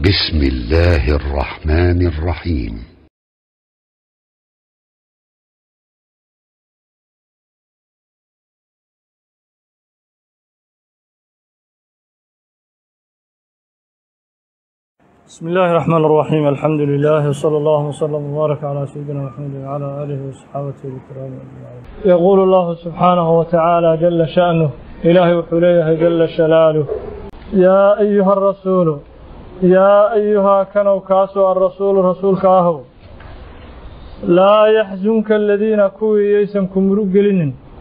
بسم الله الرحمن الرحيم بسم الله الرحمن الرحيم الحمد لله وصلى الله وسلم وبارك على سيدنا محمد وعلى آله وصحابته الكرام أجمعين يقول الله سبحانه وتعالى جل شأنه إلهي وحليه جل شلاله يا أيها الرسول يا أيها كانوا كاسوا الرسول رسول كاهو لا يحزنك الذين كوي يسمكم رجلين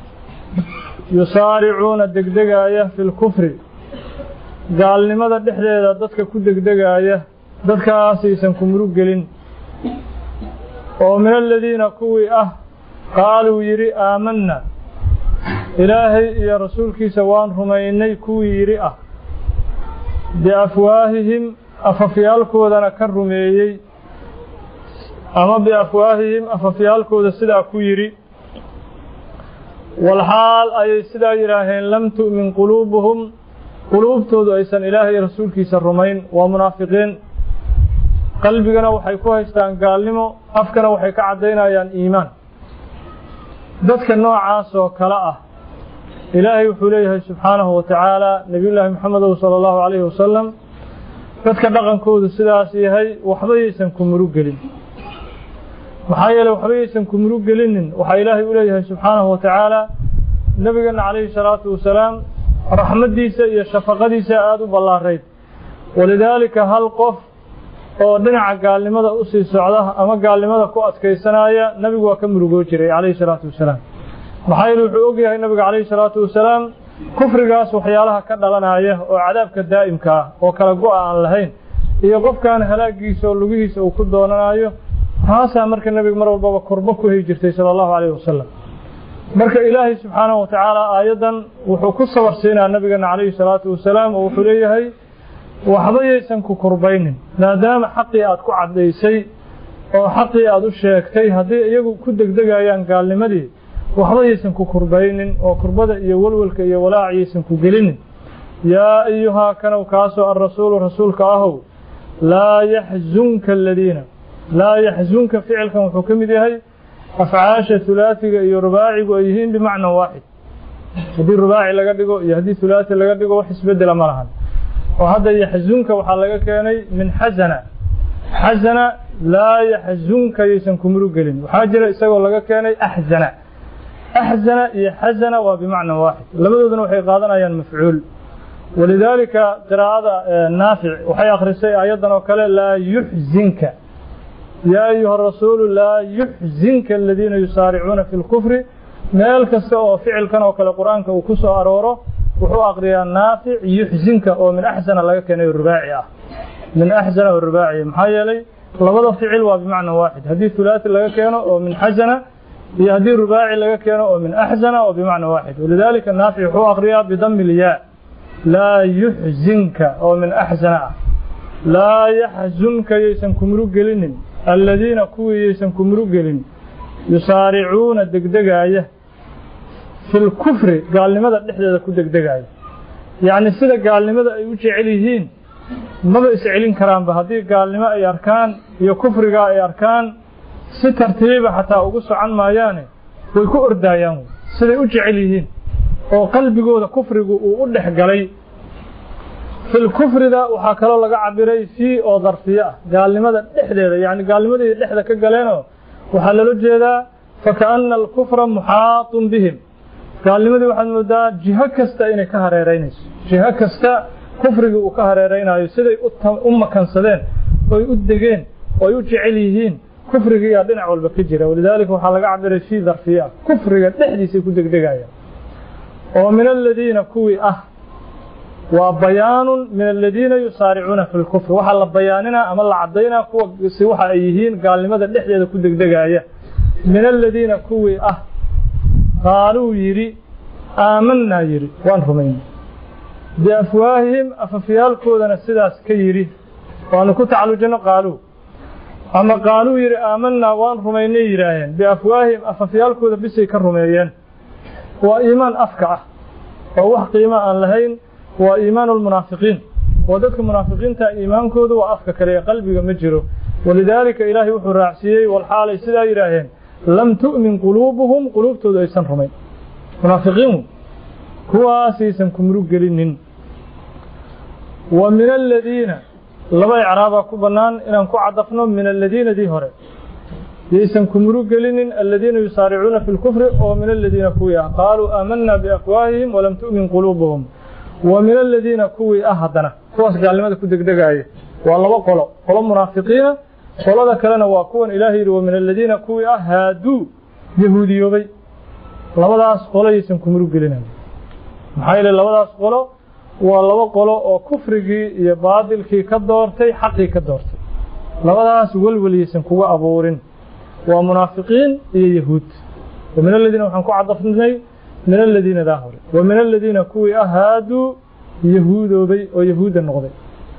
يسارعون الدقدقاية في الكفر gaalnimada dhexdeeda dadka ku degdegaaya dadkaasaysan ku murug gelin oo min aladiina kuwii ah qaaluu yidhi aamanna ilaahay iyo rasuulkiisa waan rumaynay kuwii yidhi ah biafwaahihim afafyaalkoodana ka rumeeyey ama biafwaahihim afafyaalkooda sidaa ku yidhi walxaal ayay sidaa yidhaaheen lam tu'min quluubuhum quluubtoodu aysan ilaahay rasuulkiisa rumayn waa munaafiqiin qalbigana waxay ku haystaan gaalnimo afkana waxay ka caddaynayaan iimaan dadka noocaas oo kale ah ilaahay wuxuu leeyahay subxaanahu wa tacaala nebiyullaahi moxamedow sala allahu calayhi wasalam dadka dhaqankoodu sidaas yahay waxba yaysan ku murug gelin maxaa yeeley waxba yaysan ku murug gelinin waxaa ilaahay u leeyahay subxaanahu wa tacaala nebigeenna calayhi salaatu wasalaam raxmaddiisa iyo shafaqadiisa aada u ballaarayd walidaalika hal qof oo dhinaca gaalnimada u sii socda ama gaalnimada ku adkaysanaya nebigu waa ka murugoo jiray calayhi salaatu wasalaam maxaa yeele wuxuu og yahay nebiga calayhi salaatu wasalaam kufrigaas waxyaalaha ka dhalanaya oo cadaabka daa'imka ah oo kala go-a aan lahayn iyo qofkan halaagiisa oo lugihiisa uu ku doonanayo taasaa marka nebiga mar walbaba kurbo ku heli jirtay sala allahu calayhi wasalam marka ilaahay subxaanahu wa tacaala aayaddan wuxuu ku sabar siinaa nabigeena calayhi salaatu wasalaam oo wuxuu leeyahay waxba yaysan ku kurbaynin maadaama xaqii aad ku caddaysay oo xaqii aad u sheegtay haddii iyagu ku degdegayaan gaalnimadii waxba yaysan ku kurbaynin oo kurbada iyo welwelka iyo walaac yaysan ku gelinin yaa ayuhaa kanow kaasoo alrasuulu rasuulka ahow laa yaxzunka aladiina laa yaxzunka ficilkan wuxuu ka mid yahay afcaasha hulaasiga iyo rubaacigu ay yihiin bimacna waaxid haddii rubaaci laga dhigo iyo haddii hulaasi laga dhigo wax isbedela ma lahan oo hadda yaxzunka waxaa laga keenay min xasana xasana laa yaxzunka yaysan ku murug gelin waxaa jira isagoo laga keenay axzana axzana iyo xasana waa bimacna waaxid labadooduna waxay qaadanayaan mafcuul walidaalika qiraa'ada naafic waxay akhrisay aayaddan oo kale laa yuxzinka yaa ayuha rasuulu laa yuxzinka aladiina yusaaricuuna fi lkufri meel kasta oo ficilkan oo kale qur-aanka uu ku soo arooro wuxuu aqriyaa naafic yuxzinka oo min axsana laga keenay rubaaci ah min axsana oo rubaaci maxaa yeelay labada ficil waa bimacna waaxid haddii hulaasi laga keeno oo min xasana iyo haddii rubaaci laga keeno oo min axsana oo bimacna waaxid walidaalika naafic wuxuu aqriyaa bidami lyaa laa yuxzinka oo min axsana ah laa yaxzunka yaysan ku murug gelinin aladiina kuwii yaysan ku murug gelin yusaaricuuna degdegaaya fi lkufri gaalnimada dhexdeeda ku degdegaaya yacni sida gaalnimada ay u jecel yihiin maba iscelin karaanba haddii gaalnimo ay arkaan iyo kufrigaa ay arkaan si tartiiba xataa ugu socon maayaane way ku ordaayaan siday u jecel yihiin oo qalbigooda kufrigu uu u dhex galay filkufrida waxaa kaloo laga cabiray fii oo darfiye ah gaalnimada dhexdeeda yacni gaalnimadii dhexda ka galeenoo waxaa loola jeedaa fakaana alkufra muxaatun bihim gaalnimadii waxaad moodaa jiho kasta inay ka hareeraynayso jiho kasta kufrigii uu ka hareeraynayo siday u makansadeen oy u degeen ooy u jecel yihiin kufrigiiyaa dhinac walba ka jira walidaalika waxaa laga cabiray fii darfiye ah kufriga dhexdiisay ku degdegayaan oo min aladiina kuwii ah waa bayaanun min aladiina yusaaricuuna fi lkufr waxaa la bayaaninaa ama la caddaynaa kuwasi waxa ay yihiin gaalnimada dhexdeeda ku degdegaaya min aladiina kuwii ah qaaluu yidhi aamanaa yidhi waan rumaynay biafwaahihim afafyaalkoodana sidaas ka yidhi waanu ku tacallujino qaaluu ama qaaluu yidhi aamanaa waan rumaynay yidhaaheen biafwaahihim afafyaalkooda bisay ka rumeeyeen waa iimaan afka ah oo wax qiimo aan lahayn waa iimaan lmunaafiqiin oo dadka munaafiqiinta iimaankoodu waa afka kale ee qalbiga ma jiro walidaalika ilaahay wuxuu raacsiiyey walxaalay sidaa yidhaaheen lam tu'min quluubuhum quluubtoodu aysan rumayn munaafiqiinu kuwaasaysan kumurug gelinin wa min aladiina laba icraabaa ku bannaan inaan ku cadafno min aladiinadii hore yaysan kumurug gelinin aladiina yusaaricuuna fi lkufri oo min aladiina kuwii ah qaaluu aamanaa biafwaahihim walam tu'min quluubuhum wa min aladiina kuwii ah haddana kuwaas gaalnimada ku degdegaaya waa laba qolo qolo munaafiqiina qolada kalena waa kuwan ilaahay yidhi wa min aladiina kuwii ah haaduu yahuudiyoobay labadaas qolo yaysan kumurug gelinayn maxaa yeele labadaas qolo waa laba qolo oo kufrigii iyo baadilkii ka doortay xaqii ka doortay labadaas welwel yaysan kuga abuurin waa munaafiqiin iyo yahuud wa min aladiina waxaan ku cadafnay min aladiina daa hore wa min aladiina kuwii ah haaduu yahuudoobay oo yahuudda noqday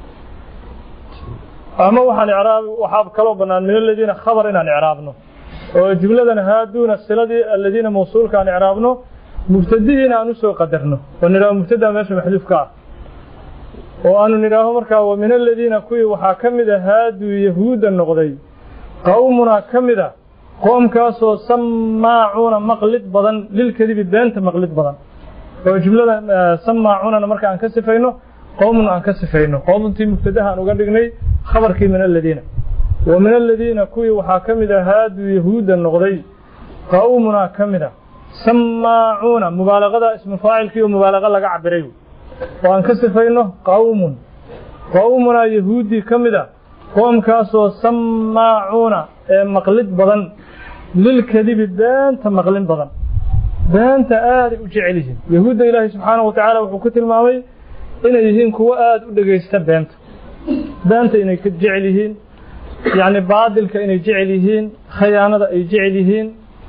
ama waxaan icraab waxaa kaloo bannaan min aladiina khabar inaan icraabno oo jumladan haaduuna siladii aladiina mawsuulka aan icraabno mubtadihiina aan usoo qadarno oo nidhaaho mubtadaa meesha maxduufka ah oo aanu nidhaaho markaa wa min aladiina kuwii waxaa ka mid a haaduu yahuudda noqday qowmunaa ka mid a qoomkaasoo samaacuuna maqlid badan lilkadibi beenta maqlid badan oo jumlada samaacunana marka aan ka sifayno qowmun aan ka sifayno qowmuntii mubtadaha aan uga dhignay khabarkii min aladiina wa min aladiina kuwii waxaa ka mid a haaduu yahuudda noqday qowmunaa ka mid a samaacuuna mubaalaqada ismu faacilkii oo mubaalaqa laga cabiray oo aan ka sifayno qowmun qowmunaa yahuuddii ka mid a qoomkaasoo samaacuuna ee maqlid badan lilkadibi beenta maqlin badan beenta aaday u jecel yihiin yahuudda ilaahay subxaanahu watacaala wuxuu ku tilmaamay inay yihiin kuwo aada u dhegaysta beenta beenta inay ka jecel yihiin yacni baadilka inay jecel yihiin khayaanada ay jecel yihiin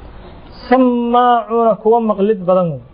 samaacuuna kuwa maqlid badan wey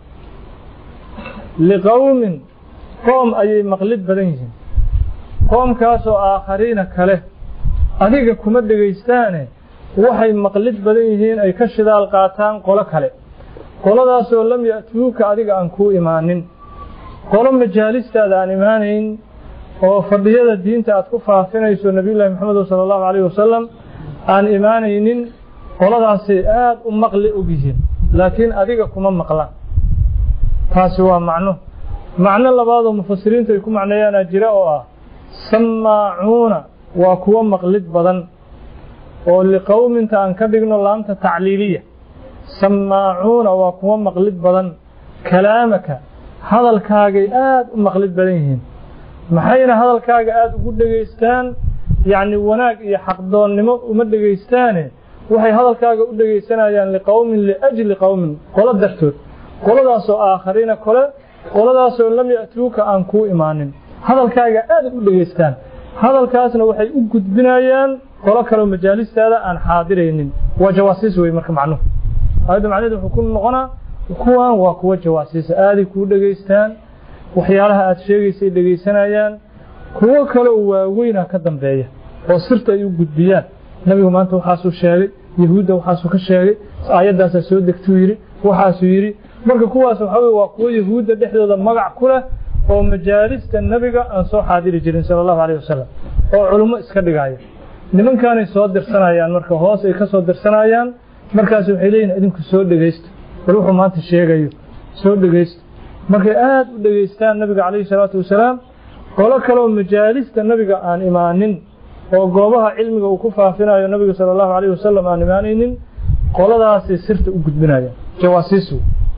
liqowmin qoom ayay maqlid badan yihiin qoomkaasoo aakhariina kale adiga kuma dhegaystaane waxay maqlid badan yihiin ay ka shidaal qaataan qolo kale qoladaasoo lam ya'tuuka adiga aan kuu imaanin qolo majaalistaada aan imaanayn oo fadhiyada diinta aad ku faafinayso nebiyullaahi maxamed sala allahu calayhi wasalam aan imaanaynin qoladaasay aada u maqli og yihiin laakiin adiga kuma maqlaan taasi waa macno macno labaadoo mufasiriintu ay ku macneeyaanaa jira oo ah samaacuuna waa kuwo maqlid badan oo liqowminta aan ka dhigno laamta tacliiliya samaacuuna waa kuwo maqlid badan kalaamaka hadalkaagay aada u maqlid badan yihiin maxayna hadalkaaga aada ugu dhegaystaan yacni wanaag iyo xaqdoonnimo uma dhegaystaane waxay hadalkaaga u dhegaysanayaan liqowmin liajli qowmin qolo dartood qoladaasoo aakhariina kole qoladaasoo lam ya'tuuka aan kuu imaanin hadalkaaga aada u dhegaystaan hadalkaasna waxay u gudbinayaan qolo kaleo majaalistaada aan xaadiraynin waa jawaasiis wey marka macnuhu aayadda macnaheed wuxuu ku noqonaa kuwan waa kuwo jawaasiisa aaday kuu dhegaystaan waxyaalaha aad sheegaysay dhegaysanayaan kuwo kaleo waaweyna ka dambeeya oo sirta ay u gudbiyaan nabigu maanta waxaasuu sheegay yahuudda waxaasuu ka sheegay aayaddaasaa soo degtuu yidhi waxaasuu yidhi marka kuwaas waxaa weye waa kuwo yahuudda dhexdooda magac ku leh oo majaalista nebiga aan soo xaadiri jirin sala allahu calayh wasalam oo culummo iska dhigaya nimankaanay soo dirsanayaan marka hoos ay ka soo dirsanayaan markaas waxay leeyihin idinku soo dhegaysta bal wuxuu maanta sheegayo soo dhegaysta markay aada u dhegaystaan nabiga calayhi salaatu wasalaam qolo kaleoo majaalista nabiga aan imaanin oo goobaha cilmiga uu ku faafinayo nabiga sala allahu calayh wasalam aan imaanaynin qoladaasay sirta u gudbinayaan jawaasiisu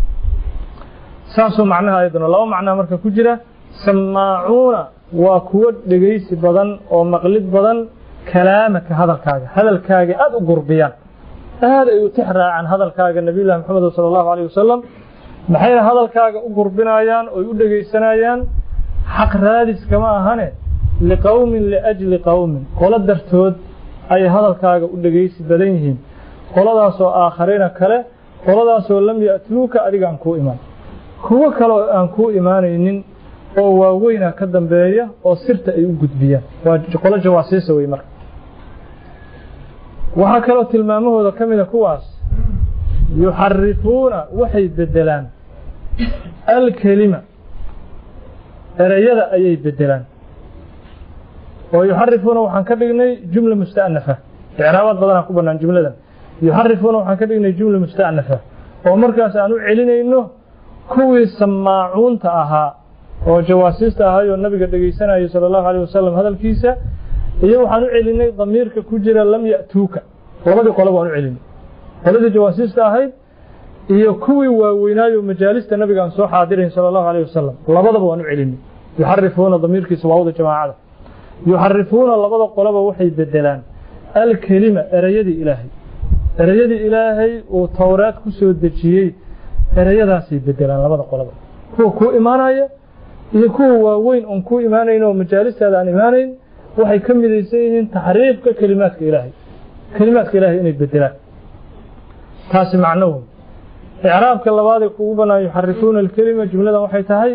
saasuu macnaha ayaduna laba macnaha marka ku jira samaacuuna waa kuwo dhegaysi badan oo maqlid badan kalaamaka hadalkaaga hadalkaaga aada u gurbiyaan aad ay u tix raacaan hadalkaaga nabiyullahi maxamed sala allahu calayh wasalam maxayna hadalkaaga u gurbinayaan oy u dhegaysanayaan xaq raadis kama ahane liqowmin liajli qowmin qolo dartood ayay hadalkaaga u dhegaysi badan yihiin qoladaasoo aakhariina kale qoladaasoo lam ya'tuuka adiga aan kuu imaan kuwo kale aan kuu imaanaynin oo waaweyna ka dambeeya oo sirta ay u gudbiyaan waa qolo jawaasiisa wey marka waxaa kaloo tilmaamahooda ka mida kuwaas yuxarifuuna waxay beddelaan alkelima ereyada ayay beddelaan oo yuxarifuuna waxaan ka dhignay jumla musta'nafa icraabaad badanaa ku bannaan jumladan yuxarifuuna waxaan ka dhignay jumla musta'nafa oo markaas aan u celinayno kuwii samaacuunta ahaa oo jawaasiista ahaayoo nabiga dhegaysanayay sala allahu alayh wasalam hadalkiisa iyo waxaan u celinay damiirka ku jira lam ya'tuuka labadii qole waan u celinay qoladii jawaasiista ahayd iyo kuwii waaweynaayoo majaalista nabiga aan soo xaadirayn sala allahu alayh wasalam labadaba waan u celinay yuxarifuuna damiirkiisa waawda jamaacada yuxarifuuna labada qoleba waxay bedelaan alkelima ereyadii ilaahay ereyadii ilaahay uu towraad ku soo dejiyey ereyadaasay bedelaan labada qoleba kuwa kuu imaanaya iyo kuwa waaweyn oon kuu imaanayn oo majaalistaada aan imaanayn waxay ka midaysan yihiin taxriifka kelimaadka ilaahay kelimaadka ilaahay inay bedelaan taasi macno wey icraabka labaadee kugu bannaan yuxarifuuna alkelima jumladan waxay tahay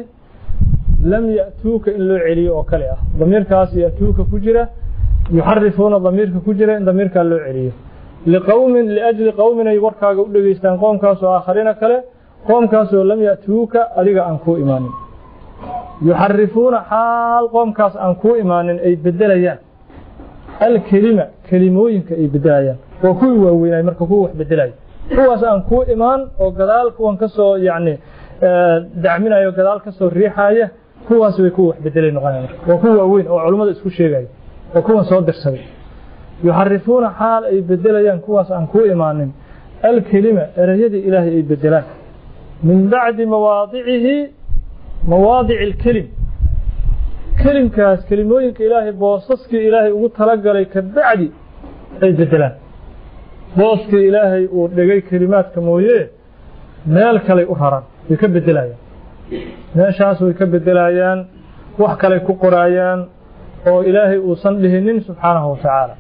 lam ya'tuuka in loo celiyo oo kale ah damiirkaas ya'tuuka ku jira yuxarifuuna damiirka ku jira in damiirkaa loo celiyo liqowmin liajli qowmin ay warkaaga u dhegaystaan qoomkaasoo aakhariina kale qoomkaasoo lam ya'tuuka adiga aan kuu imaanin yuxarifuuna xaal qoomkaas aan kuu imaanin ay bedelayaan alkelima kelimooyinka ay bedelayaan waa kuwii waaweynay marka kuwa wax bedelaya kuwaas aan kuu imaan oo gadaal kuwan ka soo yacni dacminayo gadaal ka soo riixaya kuwaas way kuwa wax bedelay noqonaya marka waa kuwa waaweyn oo culummada isku sheegaya oo kuwan soo dirsaday yuxarifuuna xaal ay bedelayaan kuwaas aan kuu imaanin alkelima ereyadii ilaahay ay bedelaan min bacdi mawaadicihi mawaadici alkelim kelimkaas kelimooyinka ilaahay boosaskii ilaahay ugu talagalay ka bacdi ay bedelaan booskii ilaahay uu dhigay kelimaadka mooye meel kaley u raran way ka bedelayaan meeshaas way ka bedelayaan wax kaley ku qoraayaan oo ilaahay uusan dhihinin subxaanahu watacaala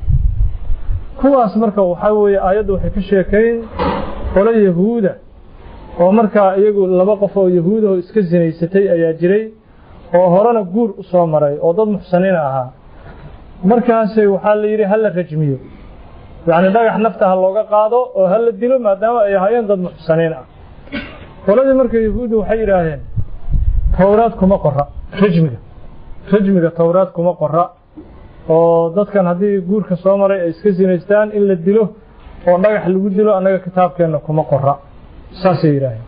kuwaas marka waxaa weeye aayaddu waxay ka sheekayn qolo yahuuda oo markaa iyagu laba qof oo yahuudahoo iska sinaysatay ayaa jiray oo horena guur u soo maray oo dad muxsaniina ahaa markaasay waxaa la yidhi ha la rajmiyo yacni dhagax nafta ha looga qaado oo ha la dilo maadaama ay ahaayeen dad muxsaniin ah qoladii marka yahuuddu waxay yidhaaheen towraad kuma qora rajmiga rajmiga towraad kuma qora oo dadkan haddii guurka soo maray ay iska sinaystaan in la dilo oo dhagax lagu dilo annaga kitaabkeenna kuma qora saasay yidhaaheen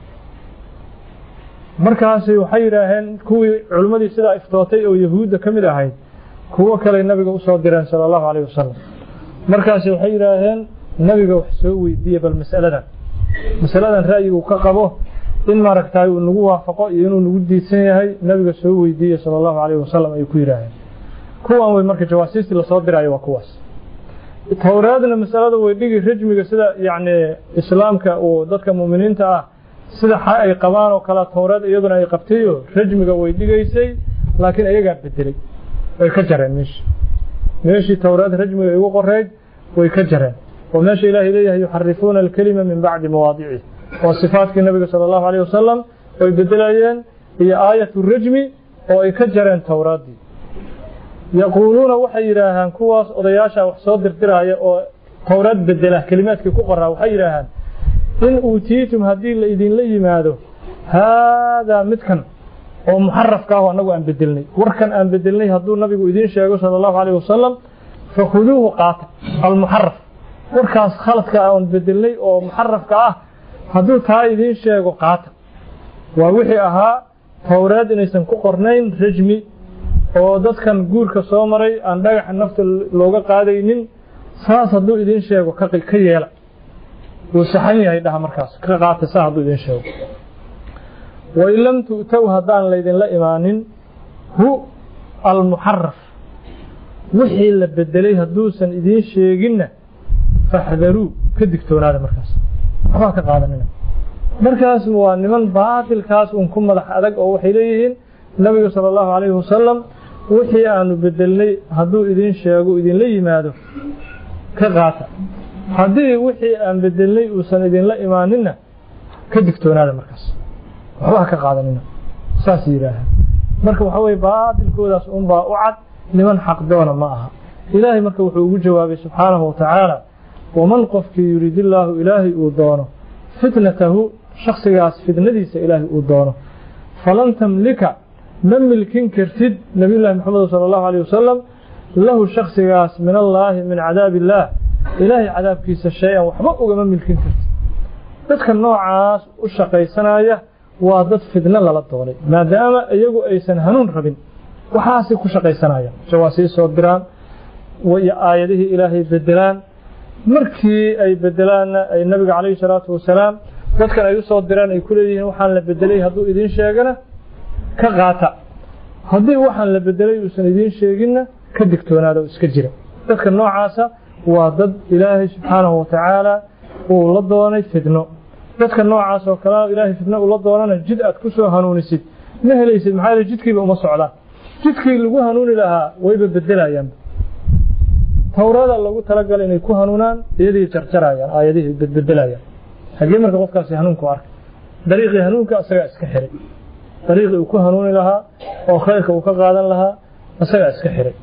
markaasi waxay yidhaaheen kuwii culimmadii sidaa iftootay oo yahuudda ka mid ahayd kuwo kaley nabiga usoo direen sala allahu calayh wasalam markaasi waxay yidhaaheen nabiga wax soo weydiiye bal mas'aladan masaladan ra'yigu ka qabo in maaragtaay uu nagu waafaqo iyo inuu nagu diidsan yahay nabiga soo weydiiye sala allahu calayh wasalam ayay ku yidhaaheen kuwan wey marka jawaasiistii lasoo diraayo waa kuwaas towraadna masalada way dhigi rajmiga sida yacni islaamka uu dadka mu'miniinta ah sida xa ay qabaan oo kale towraad iyaduna ay qabtayo rajmiga way dhigaysay laakiin iyagaa bedelay way ka jareen meeshii meeshii towraad rajmiga igu qoreyd way ka jareen oo meesha ilaahay leeyahay yuxarifuuna alkelima min bacdi mawaadicihi oo sifaatkii nabiga sala allahu alayh wasalam way bedelayeen iyo aayatu rajmi oo ay ka jareen towraaddii yaquuluuna waxay yidhaahaan kuwaas odayaasha wax soo dirdiraya oo towraad bedela kelimaadkii ku qoraa waxay yidhaahaan in uutiitum haddii la idinla yimaado haadaa midkan oo muxarafka ah annagu aan bedelnay warkan aan bedelnay hadduu nabigu idiin sheego sala allahu calayh wasalam fakhuduuhu qaata almuxaraf warkaas khaladka aan bedelnay oo muxarafka ah hadduu taa idiin sheego qaata waa wixii ahaa towraad inaysan ku qornayn rajmi oo dadkan guurka soo maray aan dhagaxa nafta looga qaadaynin saas hadduu idiin sheego ka yeela wuu saxan yahay dhaha markaas ka qaata saa hadduu idiin sheego wain lam tu'tow haddaan laydinla imaanin hu almuxaraf wixii la bedelay hadduusan idiin sheeginna faxdaruu ka digtoonaada markaas waxbaa ka qaadanina markaas waa niman baatilkaas un ku madax adag oo waxay leeyihiin nabiga sala allahu calayhi wasalam wixii aanu bedelnay hadduu idiin sheego idinla yimaado ka qaata haddii wixii aan bedelnay uusan idinla imaaninna ka digtoonaada markaas waxba ka qaadanina saas yidhaaha marka waxaa weye baatilkoodaas unbaa u cad niman xaqdoona ma aha ilaahay marka wuxuu ugu jawaabay subxaanahu watacaala waman qofkii yuriidillaahu ilaahay uu doono fitnatahu shaksigaas fitnadiisa ilaahay uu doono falan tamlika ma milkin kartid nabiyullaahi maxamed sala allahu alayh wasalam lahu shaksigaas min allaahi min cadaabi illaah ilaahay cadaabkiisa shay-an waxba ugama milkin karti dadka noocaas u shaqaysanaya waa dad fidno lala doonay maadaama iyagu aysan hanuun rabin waxaasay ku shaqaysanayaan jawaasii soo diraan iyo aayadihii ilaahay bedelaan markii ay bedelaanna ay nabiga calayhi salaatu wasalaam dadkan ay u soo diraan ay ku leeyihiin waxaan la bedelay hadduu idiin sheegana ka qaata haddii waxaan la bedelay uusan idiin sheeginna ka digtoonaada oo iska jira dadka noocaasa waa dad ilaahay subxaanahu watacaala uu la doonay fidno dadka noocaas oo kale ilaahay fidno ula doonana jid aad ku soo hanuunisid ma helaysid maxaa yeele jidkiiba uma socdaan jidkii lagu hanuuni lahaa wayba bedelayaan towrada lagu talagalay inay ku hanuunaan iyadii jarjarayaan aayadihii bedbedelayaan hagee marka qofkaasi hanuunku arkay dariiqii hanuunka isagaa iska xiray dariiqii uu ku hanuuni lahaa oo khayrka uu ka qaadan lahaa isagaa iska xiray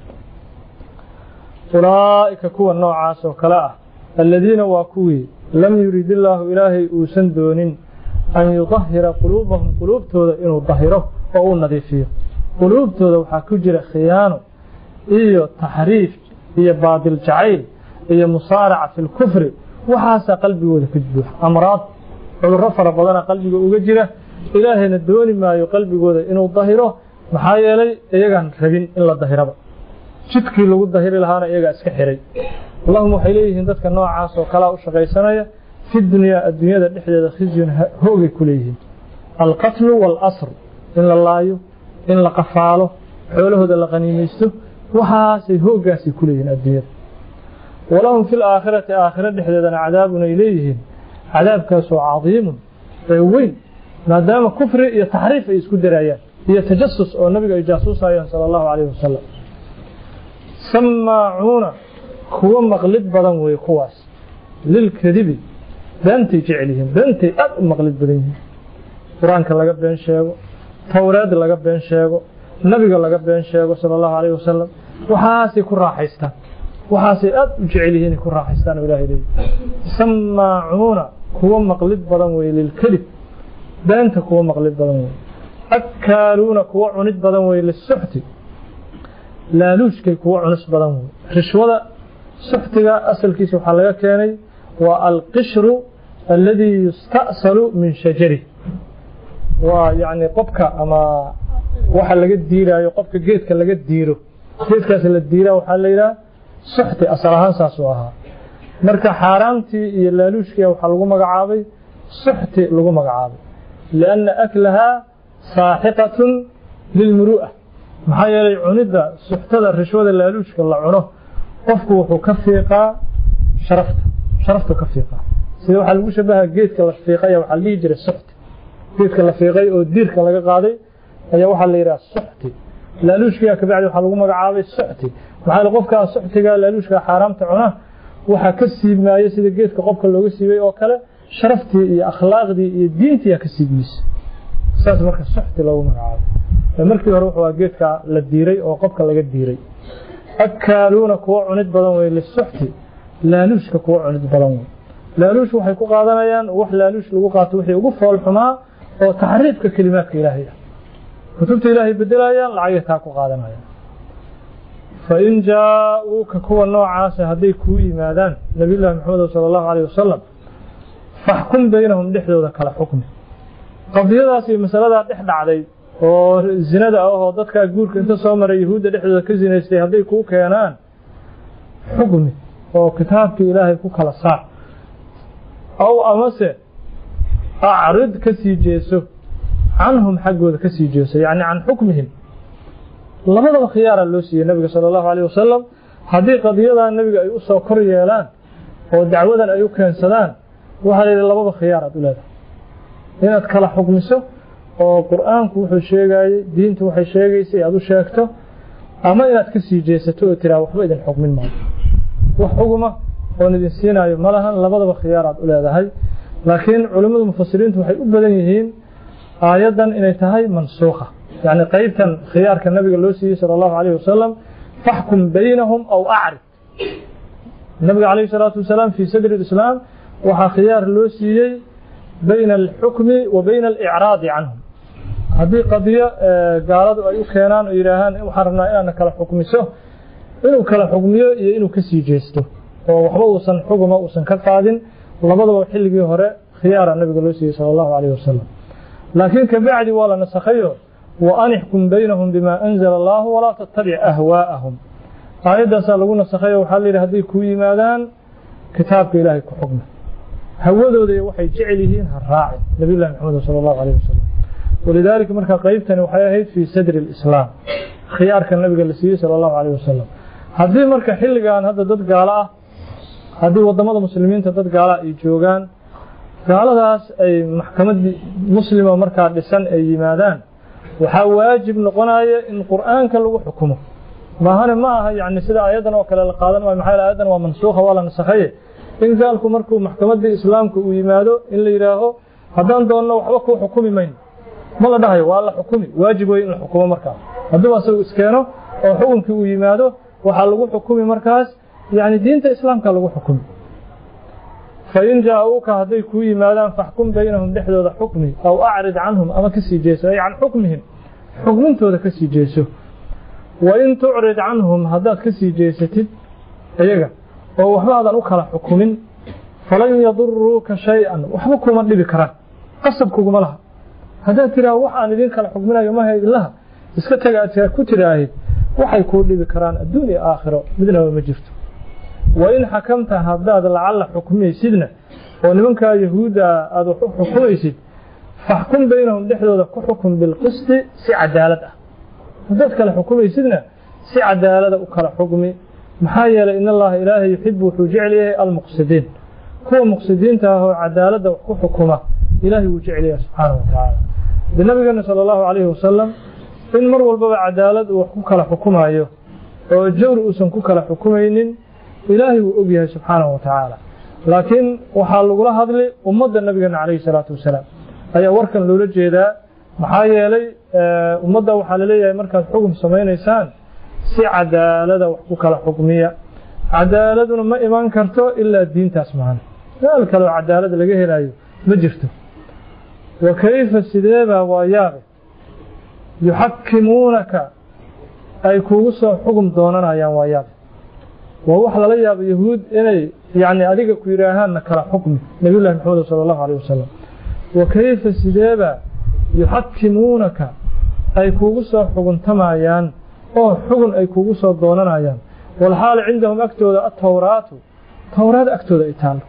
ulaa'ika kuwa noocaas oo kale ah aladiina waa kuwii lam yurid illaahu ilaahay uusan doonin an yudahira quluubahum quluubtooda inuu dahiro oo uu nadiifiyo quluubtooda waxaa ku jira khiyaano iyo taxriif iyo baadil jacayl iyo musaaraca fi lkufri waxaasaa qalbigooda ka buuxa amraad cudurro fara badana qalbiga uga jira ilaahayna dooni maayo qalbigooda inuu dahiro maxaa yeelay iyagaan rabin in la dahiraba jidkii lagu dahiri lahaana iyagaa iska xiray allahuma waxay leeyihiin dadka noocaas oo kalaa u shaqaysanaya fi dunyaa adduunyada dhexdeeda khizyun hoogay ku leeyihiin alqatlu waalasr in la laayo in la qafaalo xoolahooda la qaniimaysto waxaasay hooggaasay ku leeyihiin adduunyada walahum fi laakhirati aakhiro dhexdeedana cadaabun ay leeyihiin cadaabkaasoo cadiimun ee weyn maadaama kufri iyo taxriif ay isku darayaan iyo tajasus oo nabiga ay jaasuusayaan sala allahu calayhi wasalam samaacuuna kuwa maqlid badan wey kuwaas lilkadibi beentay jecel yihiin beentay aad u maqlid badan yihiin qur-aanka laga been sheego towreed laga been sheego nabiga laga been sheego sala allahu calayhi wasalam waxaasay ku raaxaystaan waxaasay aad u jecel yihiin ku raaxaystaan oo ilahay leeyahy samaacuuna kuwa maqlid badan wey lilkadib beenta kuwa maqlid badan wey akaaluuna kuwa cunid badan wey lisuxti laaluushkay kuwa cunus badan wey rishwada suxtiga asalkiisa waxaa laga keenay waa alqishru alladii yusta'salu min shajari waa yacni qofka ama waxa laga diiraayo qofka geedka laga diiro geedkaas la diiraa waxaa la yidhaha suxti asal ahaan saasuu ahaa marka xaaraamtii iyo laaluushkiia waxaa lagu magacaabay suxti lagu magacaabay lianna aklahaa saaxiqatun lilmuru'a maxaa yeelay cunidda suxtada rishwada laaluushka la cuno qofku wuxuu ka fiiqaa sharafta sharaftu ka fiiqaa sida waxaa lagu shabaha geedka la fiiqaya waxaa la dhihi jiray suxti geedka la fiiqay oo diirka laga qaaday ayaa waxaa la yidhaha suxti laaluushkiga kabacdi waxaa lagu magacaabay suxti maxaa yeele qofkaa suxtiga laaluushka xaaraamta cuna waxaa ka siibmaayo sida geedka qofka looga siibay oo kale sharaftii iyo akhlaaqdii iyo diintiyaa ka siibmaysa saas marka suxti loogu magacaabay markii hore wuxuu geedka la diiray oo qofka laga diiray akaaluuna kuwa cunid badan wey lisuxti laaluushka kuwa cunid badan wey laaluush waxay ku qaadanayaan wax laaluush lagu qaato wixii ugu fool xumaa oo taxriifka kelimaadka ilaahay ah kutubta ilaahay bedelayaan lacagay taa ku qaadanayaan fain jaa-uuka kuwa noocaasa hadday kuu yimaadaan nabiyullaahi maxamed sala allahu caleyh wasalam faxkum baynahum dhexdooda kala xukmi qadiyadaas iyo masaladaa dhex dhacday oo zinada ah oo dadkaa guurka inta soo maray yahuudda dhexdooda ka zinaystay hadday kuu keenaan xukmi oo kitaabkii ilaahay ku kala saar aw amase acrid ka sii jeeso canhum xaggooda ka sii jeeso yacni can xukmihim labadaba khiyaara loo siiyey nabiga sala allahu caleyh wasalam haddii qadiyadan nabiga ay u soo kor yeelaan oo dacwadan ay u keensadaan waxaa la yidhi lababa khiyaar aad u leedahay inaad kala xukmiso oo qur-aanku wuxuu sheegayey diintu waxay sheegaysay aad u sheegto ama inaad ka sii jeesato oo tiraa waxba idin xukmin maayo wax xuguma oon idin siinaayo ma lahan labadaba khiyaar aad u leedahay laakiin culimmadu mufasiriintu waxay u badan yihiin aayaddan inay tahay mansuukha yacni qeybtan khiyaarka nabiga loo siiyey sala allahu calayhi wasalam faxkum baynahum aw acrid nabiga calayhi salaatu wasalaam fii sadri lislaam waxaa khiyaar loo siiyey bayna alxukmi wa bayna alicraadi canhum haddii qadiyo gaaladu ay u keenaan oo yidhaahaan waxaan rabnaa inaadna kala xukmiso inuu kala xugmiyo iyo inuu ka sii jeesto oo waxba uusan xuguma uusan ka qaadin labadaba xilligii hore khiyaara nabiga loo siiyey sala allahu calayhi wasalam laakiin kabacdi waa la nasakhayo wa anixkum baynahum bimaa anzala allahu walaa tattabic ahwaa'ahum aayaddaasaa lagu nasakhayo waxaa layidhi hadday kuu yimaadaan kitaabka ilaahay ku xugma hawadooda iyo waxay jecel yihiin ha raacin nabiyullahi maxamed sala allahu calayhi wasalam walidaalika markaa qeybtani waxay ahayd fii sadri alislaam khiyaarka nabiga la siiyey sala allahu calayhi wasalam haddii marka xilligan hadda dad gaalo ah haddii waddamada muslimiinta dad gaala ay joogaan gaaladaas ay maxkamad muslima markaa dhisan ay yimaadaan waxaa waajib noqonaya in qur'aanka lagu xukumo maahane ma aha yani sida aayaddan oo kale la qaadan maayo maxaa aayaddan waa mansuukha waa la nasakhaye in gaalku markuu maxkamaddii islaamka uu yimaado in la yidhaaho haddaan doonno waxba kuu xukumi mayno ma la dhahayo waa la xukumi waajib wey in la xukumo markaas hadduu asagu iskeeno oo xukunkii uu yimaado waxaa lagu xukumi markaas yani diinta islaamka lagu xukumi fain jaa-uuka hadday kuu yimaadaan faxkum baynahum dhexdooda xukmi aw acrid canhum ama ka sii jeeso ay can xukmihim xukmintooda ka sii jeeso wain tucrid canhum haddaad ka sii jeesatid iyaga oo waxba aadan u kala xukumin falan yaduruuka shay-an waxba kuma dhibi karaan qasab kuguma laha haddaad tidhaah wax aan idin kala xukminayo maha idinlaha iska taga aad ku tidhaahid waxay kuu dhibi karaan adduun iyo aakhiro midnaba ma jirto wain xakamta haddaad lacalla xukmaysidna oo nimankaa yahuudda aad wax u xukumaysid faxkum baynahum dhexdooda ku xukum bilqisti si cadaalad ah haddaad kala xukumaysidna si cadaalada u kala xukmi maxaa yeelay in allaha ilaahay yuxibu wuxuu jecel yahay almuqsidiin kuwa muqsidiinta ah oo cadaaladda wax ku xukuma ilaahay wuu jecel yahay subxaanahu watacaala de nabigeena sala allahu calayhi wasalam in mar walbaba cadaalad uu wax ku kala xukumayo oo jawr uusan ku kala xukumaynin ilaahay wuu og yahay subxaanahu wa tacaala laakiin waxaa lagula hadli ummadda nabigeena calayhi salaatu wasalaam ayaa warkan loola jeedaa maxaa yeelay ummadda waxaa laleeyahay markaad xukun samaynaysaan si cadaalada wax ku kala xukmiya cadaaladuna ma iman karto ilaa diintaas mahan meel kaleo cadaalad laga helayo ma jirto wa kayfa sideebaa waa yaabe yuxakimuunaka ay kuugu soo xugum doonanayaan waa yaabe waa wax lala yaabo yahuud inay yani adiga ku yidhaahaanna kala xukmi nabiyullahi maxamed sala allahu alayh wasalam wa kayfa sideeba yuxakimuunaka ay kuugu soo xuguntamayaan oo xugun ay kuugu soo doonanayaan walxaal cindahum agtooda atowraatu towraad agtooda ay taallo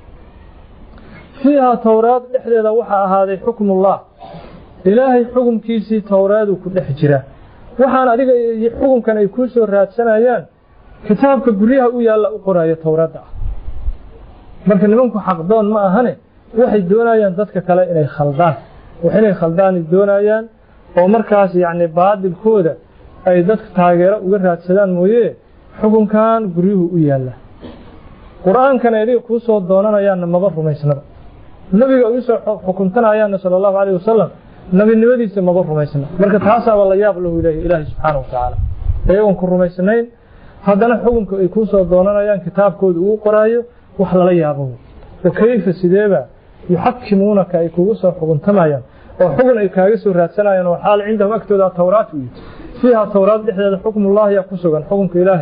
fiihaa towraad dhexdeeda waxaa ahaaday xukmullah ilaahay xukumkiisii towraaduu ku dhex jira waxaan adiga xukunkan ay kuu soo raadsanayaan kitaabka guryaha u yaalla u qoraayo towraadda ah marka nimanku xaqdoon ma ahane waxay doonayaan dadka kale inay khaldaan wax inay khaldaanay doonayaan oo markaas yacni baadilkooda ay dadka taageero uga raadsadaan mooye xukunkan guryuhu u yaalla qur-aankan ay adiga kuu soo doonanayaanna maba rumaysnaba nebiga ay usoo xukuntanayaanna sala allahu calayh wasalam nebinimadiisa maba rumaysna marka taasaaba la yaab lahu leeyahy ilaahay subxaanahu watacaala iyagoon ku rumaysnayn haddana xukunka ay kuu soo doonanayaan kitaabkooda uu qoraayo wax lala yaabo wa kayfa sideeba yuxakimuunaka ay kugu soo xukuntamayaan oo xugun ay kaaga soo raadsanayaan oo xaal cindahum agtooda towraat u yidhi fiiha towraad dhexdeeda xukmullahi yaa ku sugan xukunka ilaahay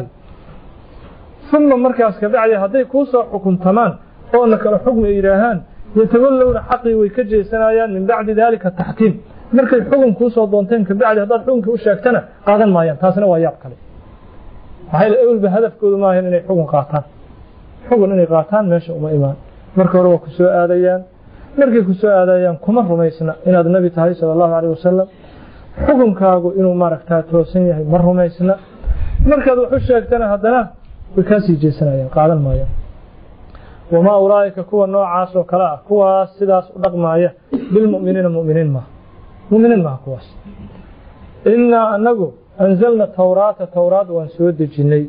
uma markaas kabacdi hadday kuu soo xukuntamaan oona kale xukmi ay yidhaahaan yatawallowna xaqii way ka jeesanayaan min bacdi daalika taxkiim markay xukun kuu soo doonteen kabacdi haddaad xukunkii u sheegtana qaadan maayaan taasina waa yaab kale maxaa yeel ewelba hadafkoodu maahan inay xukun qaataan xukun inay qaataan meesha uma imaan marka hore waa ku soo aadayaan markay ku soo aadayaan kuma rumaysna inaad nebi tahay sala allahu calayh wasalam xukunkaagu inuu maaragtaa toosan yahay ma rumaysna markaad wax u sheegtana haddana way kaa sii jeesanayaan qaadan maayaan wamaa ulaa'ika kuwa noocaas oo kale ah kuwaas sidaas u dhaqmaaya bilmu'miniina mu'miniin maaha mu'miniin maaha kuwaas innaa annagu anzalna towraata towraad waan soo dejinnay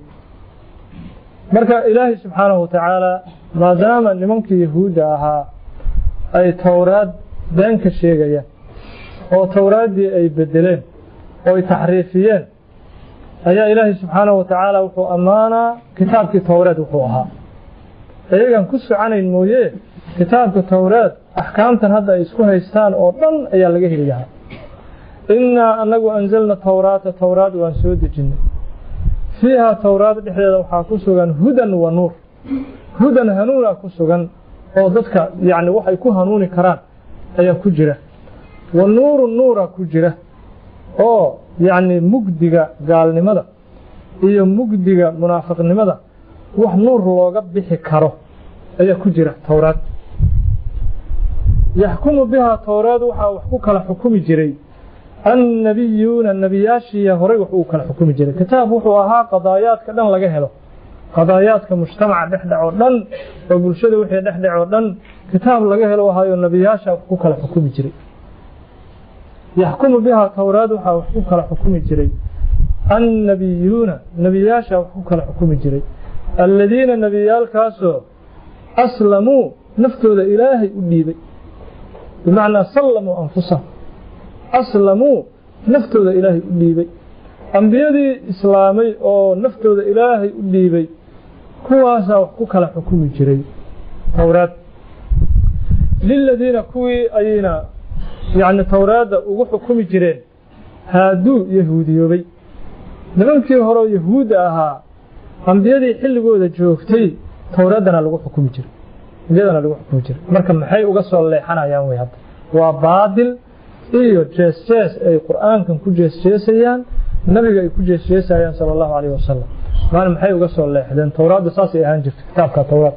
marka ilaahay subxaanahu watacaala maadaama nimankii yahuudda ahaa ay towraad been ka sheegayaan oo towraaddii ay beddeleen oo ay taxriifiyeen ayaa ilaahay subxaanahu watacaala wuxuu ammaanaa kitaabkii towreed wuxuu ahaa iyagan ku soconayn mooye kitaabka towreed axkaamtan hadda ay isku haystaan oo dhan ayaa laga heli lahaa innaa annagu anzalna towraata towraad waan soo dejinnay fiiha towraad dhexdeeda waxaa ku sugan hudan wa nuur hudan hanuuna ku sugan oo dadka yacni waxay ku hanuuni karaan ayaa ku jira wa nuuru nuura ku jira oo yacni mugdiga gaalnimada iyo mugdiga munaafiqnimada wax nuur looga bixi karo ayaa ku jira towraad yaxkumu bihaa towraad waxaa wax ku kala xukumi jiray annabiyuuna nebiyaashiiya horay wax uu kala xukumi jiray kitaab wuxuu ahaa qadaayaadka dhan laga helo qadaayaadka mujtamaca dhexdhec oo dhan oo bulshada wixii dhexdhec oo dhan kitaab laga helo ahaayo nebiyaasha wax ku kala xukumi jiray yaxkumu bihaa towraad waxaa wax ku kala xukumi jiray annabiyuuna nebiyaasha wax ku kala xukumi jiray alladiina nebiyaalkaasoo aslamuu naftooda ilaahay u dhiibay bimacnaa sallamuu anfusahum aslamuu naftooda ilaahay u dhiibay ambiyadii islaamay oo naftooda ilaahay u dhiibay kuwaasaa wax ku kala xukumi jiray towraad liladiina kuwii ayayna yacni towraadda ugu xukumi jireen haaduu yahuudiyoobay nimankii horeo yahuudda ahaa ambiyadii xilligooda joogtay towraaddana lagu xukumi jiray ambiyadana lagu xukumi jiray marka maxay uga soo leexanayaan wey hadda waa baadil iyo jees-jees ay qur'aankan ku jees-jeesayaan nabiga ay ku jees-jeesayaan sala allahu calayh wasalam maana maxay uga soo leexdeen towraadda saasay ahaan jirta kitaabka towraad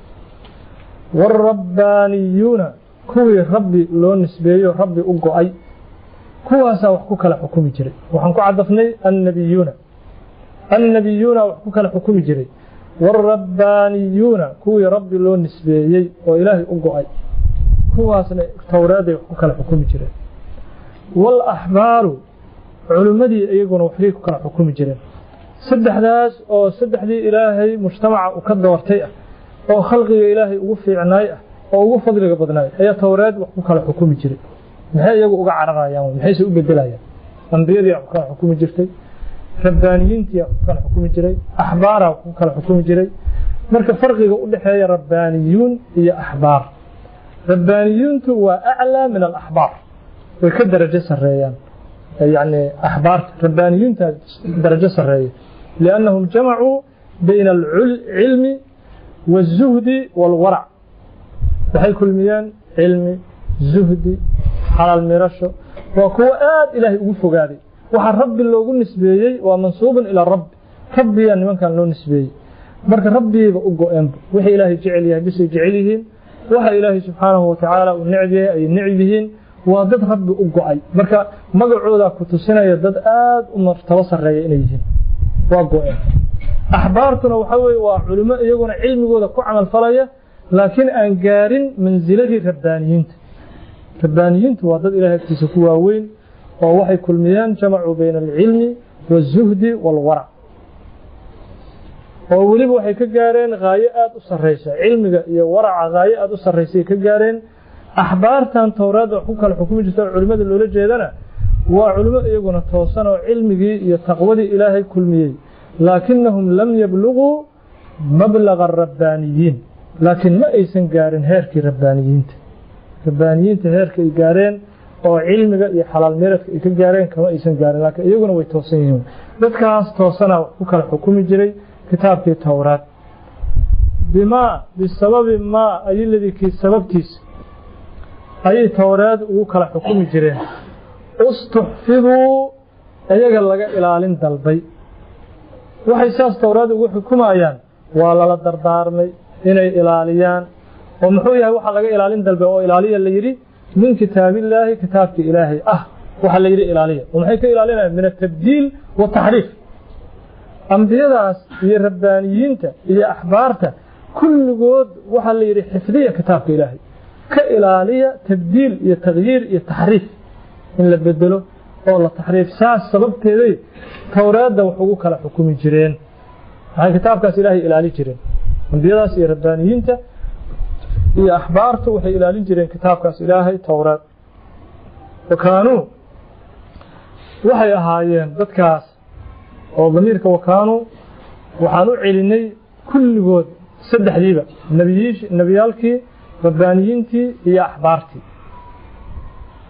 waalrabbaaniyuuna kuwii rabbi loo nisbeeyo rabbi u go-ay kuwaasaa wax ku kala xukumi jiray waxaan ku cadafnay annabiyuuna annabiyuuna wax ku kala xukumi jiray waalrabbaaniyuuna kuwii rabbi loo nisbeeyey oo ilaahay u go-ay kuwaasna towraaday wax ku kala xukumi jireen waalaxbaaru culimmadii iyaguna waxbay ku kala xukumi jireen saddexdaas oo saddexdii ilaahay mujtamaca u ka doortay ah oo khalqiga ilaahay ugu fiicnaay ah oo ugu fadliga badnaay ayaa towraad wax ku kala xukumi jiray maxay iyagu uga cararayaan maxayse u bedelayaan ambiyadii wax ku kala xukumi jirtay rabbaaniyiintii wax ku kala xukumi jiray axbaaraa wax ku kala xukumi jiray marka farqiga u dhexeeya rabbaaniyuun iyo axbaar rabbaaniyuuntu waa aclaa min alaxbaar way ka darajo sareeyaan yani axbaarta rabbaaniyuunta darajo sareeya liannahum jamacuu bayna alcilmi والزهد والورع waxay kulmiyeen cilmi zuhdi xalaal mirasho waa kuwo aad ilaahay ugu fogaaday waxaa rabbi loogu nisbeeyey waa mansuubun ilaa rabbi rabbiyaa nimankan loo nisbeeyey marka rabbigiiba u go-eenba wixii ilaahay jecel yahay bisay jecel yihiin waxa ilaahay subxaanahu watacaala uu necb yahay ay necb yihiin waa dad rabbi u go-ay marka magacoodaa ku tusinaya dad aad u martabo sarreeya inay yihiin waa go-een axbaartuna waxa weye waa culimo iyaguna cilmigooda ku camal falaya laakiin aan gaarin mansiladii rabbaaniyiinta rabbaaniyiintu waa dad ilahay agtiisa ku waaweyn oo waxay kulmiyeen jamacuu bayna alcilmi waالzuhdi wاlwarac oo weliba waxay ka gaareen haayo aad u sarraysa cilmiga iyo waraca haayo aad u sarraysay ka gaareen axbaartan towraadda wax ku kala xukumi jirta oo culimmada loola jeedana waa culimo iyaguna toosan oo cilmigii iyo taqwadii ilaahay kulmiyey laakinahum lam yabluguu mablaga arabbaaniyiin laakiin ma aysan gaarin heerkii rabbaaniyiinta rabbaaniyiinta heerka ay gaareen oo cilmiga iyo xalaal meeradka ay ka gaareen kama aysan gaarin laakiin iyaguna way toosan yihiin dadkaas toosana wax ku kala xukumi jiray kitaabkii towraad bimaa bisababi maa ayiladii kii sababtiisa ayay towraad ugu kala xukumi jireen ustuxfiduu iyaga laga ilaalin dalbay waxay saas towraad ugu xukumayaan waa lala dardaarmay inay ilaaliyaan oo muxuu yahay waxaa laga ilaalin dalbay oo ilaaliya la yidhi min kitaabillaahi kitaabkii ilaahay ah waxaa la yidhi ilaaliya oo maxay ka ilaalinayaan min atabdiil wataxriif ambiyadaas iyo rabbaaniyiinta iyo axbaarta kulligood waxaa la yidhi xifdiya kitaabka ilaahay ka ilaaliya tabdiil iyo takyiir iyo taxriif in la bedelo oo la taxriif saas sababteeday towraadda wax ugu kala xukumi jireen waxay kitaabkaas ilaahay ilaali jireen ambiyadaas iyo rabbaaniyiinta iyo axbaartu waxay ilaalin jireen kitaabkaas ilaahay towraad wakaanuu waxay ahaayeen dadkaas oo damiirka wakaanuu waxaan u celinay kulligood saddexdiiba nebiyaalkii rabbaaniyiintii iyo axbaartii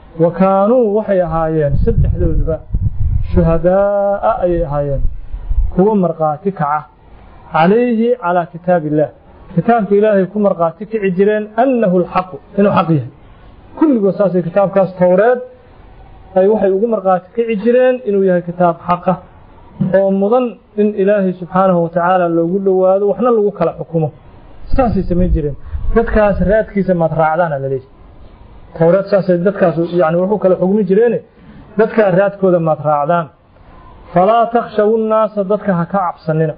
wakaanuu waxay ahaayeen saddexdooduba shuhadaa'a ayay ahaayeen kuwa markhaati kaca calayhi calaa kitaabi illaah kitaabka ilaahay ku markhaati kici jireen annahu alxaqu inuu xaq yahay kulligood saasay kitaabkaas towreed ay waxay ugu markhaati kici jireen inuu yahay kitaab xaqa oo mudan in ilaahay subxaanahu watacaala loogu dhowaado waxna lagu kala xukumo saasay samayn jireen dadkaas raadkiisa maad raacdaana la leeyahy towreed saasay dadkaas yani wuxuu kala xugmi jireene dadkaa raadkooda maad raacdaan falaa takhshawu nnaasa dadka ha ka cabsanina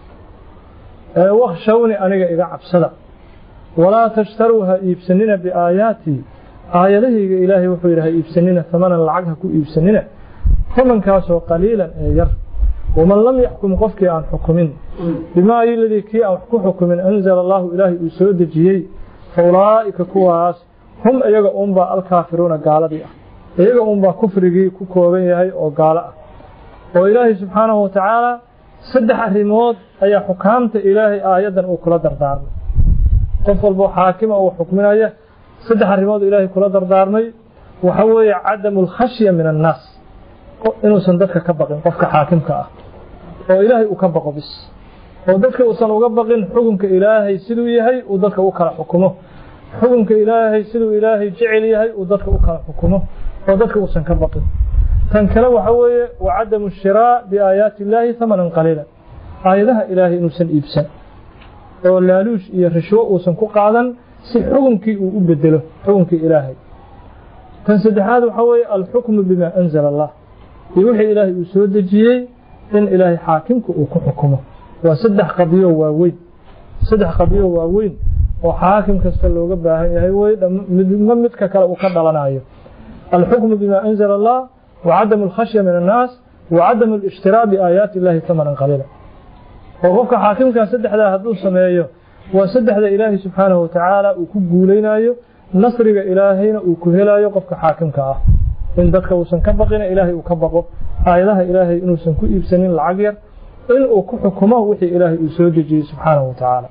ee wakshawni aniga iga cabsada walaa tashtaruu ha iibsanina biaayaatii aayadahayga ilaahay wuxuu yidhi ha iibsanina tamanan lacag ha ku iibsanina tamankaasoo qaliilan ee yar waman lam yaxkum qofkii aan xukumin bimaa iladii kii aan wax ku xukumin anzala allaahu ilaahay uu soo dejiyey fa ulaa'ika kuwaas hum iyaga uunbaa alkaafiruuna gaaladii ah iyaga uunbaa kufrigii ku kooban yahay oo gaalo ah oo ilaahay subxaanahu watacaala saddex arrimood ayaa xukaamta ilaahay aayaddan uu kula dardaarmay qof walboo xaakima uu xukminaya saddex arrimood ilaahay kula dardaarmay waxa weeye cadamu alkhashya min annaas inuusan dadka ka baqin qofka xaakimka ah oo ilaahay uu ka baqo bis oo dadka uusan uga baqin xukunka ilaahay siduu yahay uu dadka u kala xukumo xukunka ilaahay siduu ilaahay jecel yahay uu dadka u kala xukumo oo dadka uusan ka baqin tan kale waxa weeye wa cadamu shiraa biaayaati illaahi hamanan qaliila aayadaha ilaahay inuusan iibsan oo laaluush iyo rishwo uusan ku qaadan si xukunkii uu u bedelo xukunkii ilaahay tan saddexaad waxa weeye alxukmu bimaa anzala allah iyo wixii ilaahay uu soo dejiyey in ilaahay xaakimka uu ku xukumo waa saddex qadiyo waaweyn saddex qadiyo waaweyn oo xaakim kasta looga baahan yahay wey midma midka kale uu ka dhalanayo alxukmu bimaa anzala allah wa cadamu alkhashya min annaas wa cadamu alishtiraa biaayaati illahi tamanan qaliila oo qofka xaakimkaa saddexdaa hadduu sameeyo waa saddexda ilaahay subxaanahu watacaala uu ku guulaynayo nasriga ilaahayna uu ku helayo qofka xaakimka ah in dadka uusan ka baqina ilaahay uu ka baqo aayadaha ilaahay inuusan ku iibsanin lacag yar inuu ku xukumo wixii ilaahay uu soo dejiyey subxaanahu watacaala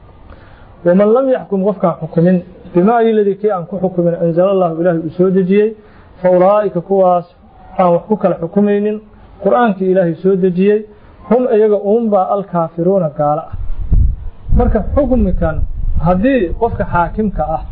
waman lam yaxkum qofkaan xukumin bimaa iladii kii aan ku xukumin anzala allahu ilaahay uu soo dejiyey fa ulaa'ika kuwaas aan wax ku kala xukumaynin qur-aankii ilaahay soo dejiyey hum iyaga uunbaa alkaafiruuna gaalo ah marka xukmikan haddii qofka xaakimka ah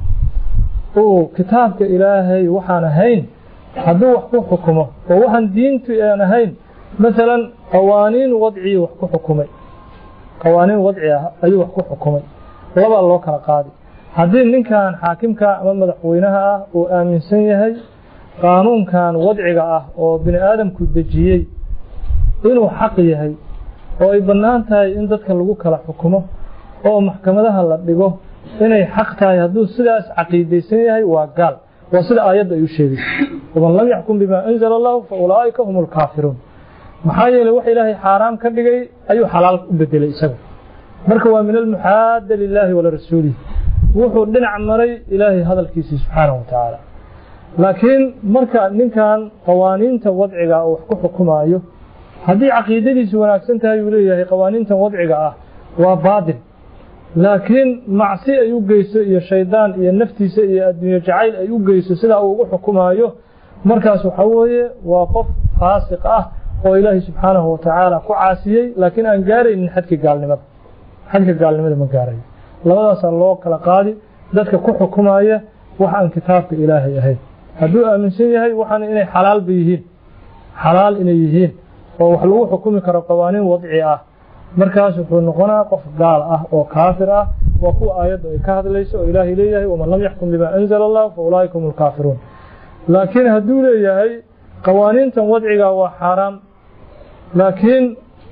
uu kitaabka ilaahay waxaan ahayn hadduu wax ku xukumo oo waxaan diintu aan ahayn maalan qawaaniin wadcii wax ku xukumay qawaaniin wadci ah ayuu wax ku xukumay labaa loo kala qaadi haddii ninkan xaakimka ama madaxweynaha ah uu aaminsan yahay qaanuunkan wadciga ah oo bini aadamku dejiyey inuu xaq yahay oo ay bannaan tahay in dadka lagu kala xukumo oo maxkamadaha la dhigo inay xaq tahay hadduu sidaas caqiidaysan yahay waa gaal waa sida aayadda ay u sheegayso waman lam yaxkum bimaa anzala allahu fa ulaa'ika hum alkaafiruun maxaa yeelay wax ilaahay xaaraam ka dhigay ayuu xalaal u bedelay isaga marka waa min almuxaada lilaahi walirasuulihi wuxuu dhinac maray ilaahay hadalkiisii subxaanahu watacaala laakiin marka ninkan qawaaniinta wadciga uu wax ku xukumaayo haddii caqiidadiisu wanaagsan tahay uu leeyahay qawaaniintan wadciga ah waa baadil laakiin macsi ay u geyso iyo shaydaan iyo naftiisa iyo adduunye jacayl ay u geyso sidaa uu ugu xukumaayo markaas waxa weeye waa qof faasiq ah oo ilaahay subxaanahu watacaala ku caasiyey laakiin aan gaaraynin xadka gaalnimada xadka gaalnimada ma gaarayo labadaasaa loo kala qaadi dadka ku xukumaya wax aan kitaabka ilaahay ahayn hadduu aaminsan yahay waxaana inay xalaalba yihiin xalaal inay yihiin oo wax lagu xukumi karo qawaaniin wadci ah markaas wuxuu noqonaa qof gaal ah oo kaafir ah waa kuwa aayaddu ay ka hadlayso oo ilaahay leeyahay waman lam yaxkum bimaa anzala allah fa ulaa'ika hum alkaafiruun laakiin hadduu leeyahay qawaaniintan wadciga waa xaaraam laakiin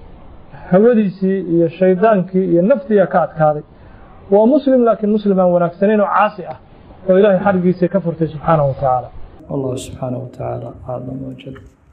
hawadiisii iyo shaydaankii iyo naftiiyaa ka adkaaday waa muslim laakiin muslim aan wanaagsanayn oo caasi ah oo ilaahay xarigiisa ka furtay subxaanahu watacaala والله سبحانه وتعالى أعلم وجل